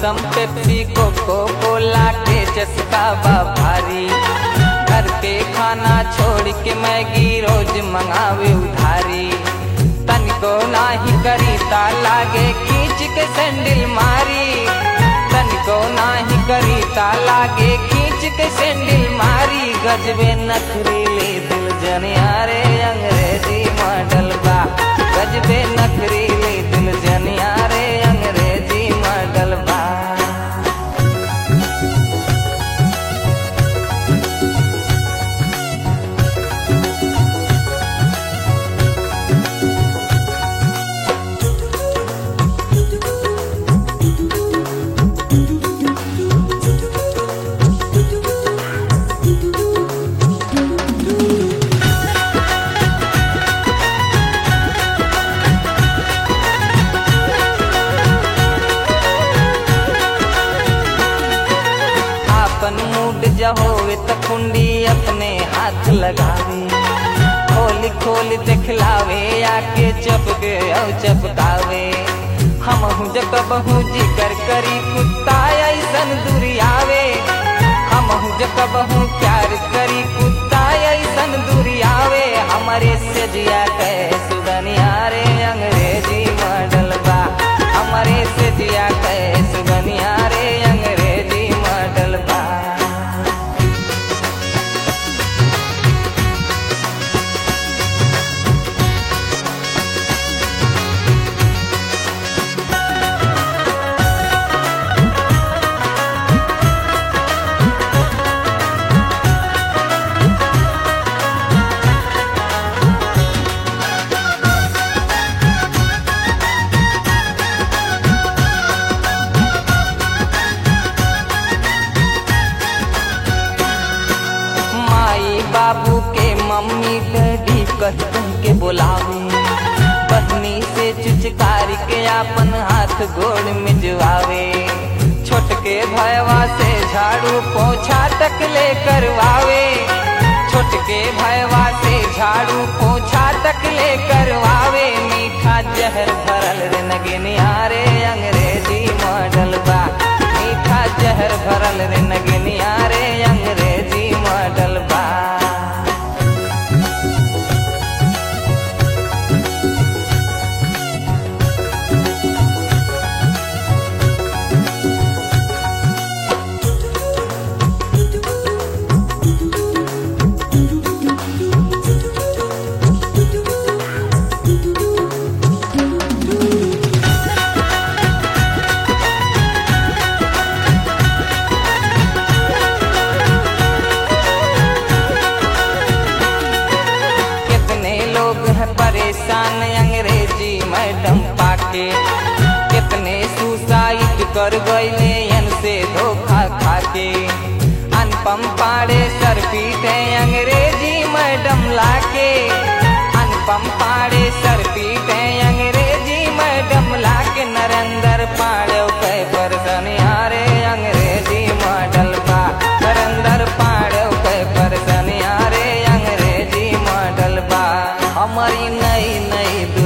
थम्सम Pepsi cocoa कोला के चस्का बा भारी घर के खाना छोड़ के मैगी रोज मंगावे उधारी तनिको नाही करी ता लागे खींच के सैंडल मारी तनिको नाही करी ता लागे खींच के सैंडल मारी गजबे नखरीले दिल जनियारे अंग्रेजी मॉडल बा गजबे नखरीले दिल जनियारे अंग्रेजी मॉडल बा आपन मूड जहोवे त कुंडी अपने हाथ लगावे खोल खोल दिखलावे आके चपके औ चपकावे हम हूँ जब हूँ जिकर करी कुत्ता ऐसन दुरियावे हम हूँ जब हूँ प्यार करी कुत्ता ऐसन दुरियावे हमारे से जिया कहे सुगनिया रे अंग्रेजी मॉडल बा हमारे से जिया कहे सुगनिया रे अंग्रेजी मॉडल बा माई बाबू के मम्मी डैडी कह कह के बुलावे बहनी से चिचकारी के अपन हाथ गोड़ मिजवावे छोटके भयवा से झाड़ू पोछा तक ले करवावे छोटके भयवा से झाड़ू पोछा तक ले करवावे मीठा जहर भरल रे नगनिया रे अंग्रेजी मॉडल बा मीठा जहर भरल रे नगनिया रे अंग्रेजी मॉडल बा कितने लोग हैं परेशान अंग्रेजी मैडम पाके कितने सुसाइड कर गए से धोखा खाके अनुपम पाड़े सर पीटे अंग्रेजी मैडम लाके अनुपम पाड़े सर पीटे अंग्रेजी मैडम लाके नरेंद्र पाड़े कै परसन यारे अंग्रेजी मॉडल बा नरेंद्र पाड़े कै परसन यारे अंग्रेजी मॉडल बा हमारी नई नई